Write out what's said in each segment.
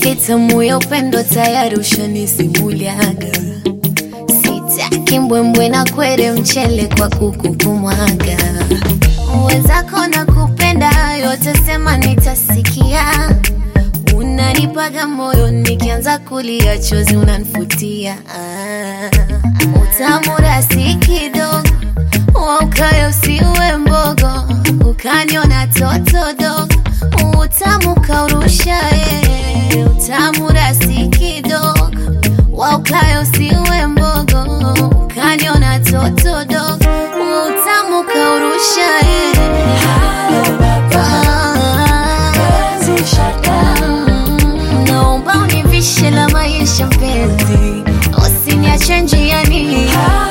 hadithi tamu ya upendo tayari ushanisimuliaga. Sitaki mbwembwe na kwere mchele kwa kuku kumwaga. Wenzako na kupenda yote sema nitasikia. Unanipaga moyo nikianza kulia chozi unanifutia. Ah, utamu rasi kidogo waukayo usiwe mbogo, ukaniona toto dogo, utamu kaurusha eh, utamu rasi kidogo waukayo usiwe mbogo, ukaniona toto dogo, utamu kaurusha eh. Mm, naomba univishe la maisha mpenzi, usiniache njiani.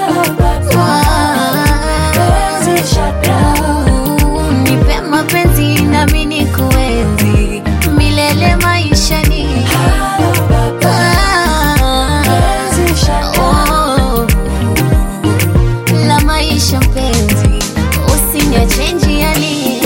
Nipe mapenzi nami nikuenzi milele maishani. Oh, la maisha mpenzi, usiniache njiani.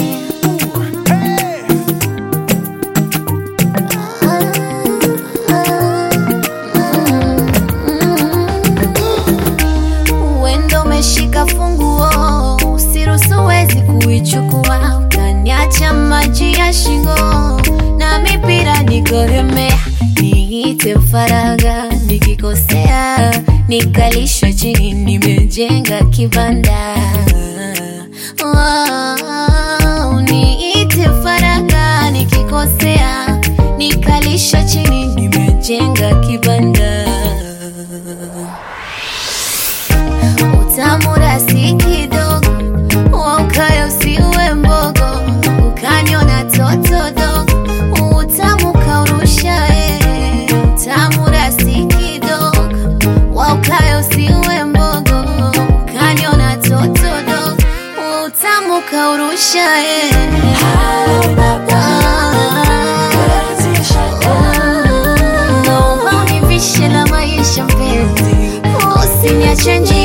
Uendo umeshika funguo, usiruhusu wezi kuichukua, utaniacha maji ya shingo na mipira nikolemea, niite faraga nikikosea, nikalishwa chini, nimejenga kibanda Wow, niite faraga nikikosea, nikalishwa chini, nimejenga kibanda utamu rasi kidogo, waukayo usiwe mbogo, ukaniona toto dogo, utamu kaurusha eh, utamu rasi kidogo, waukayo usiwe mbogo, ukaniona toto dogo, utamu kaurusha eh. Naomba univishe la maisha mpenzi, usiniache njiani.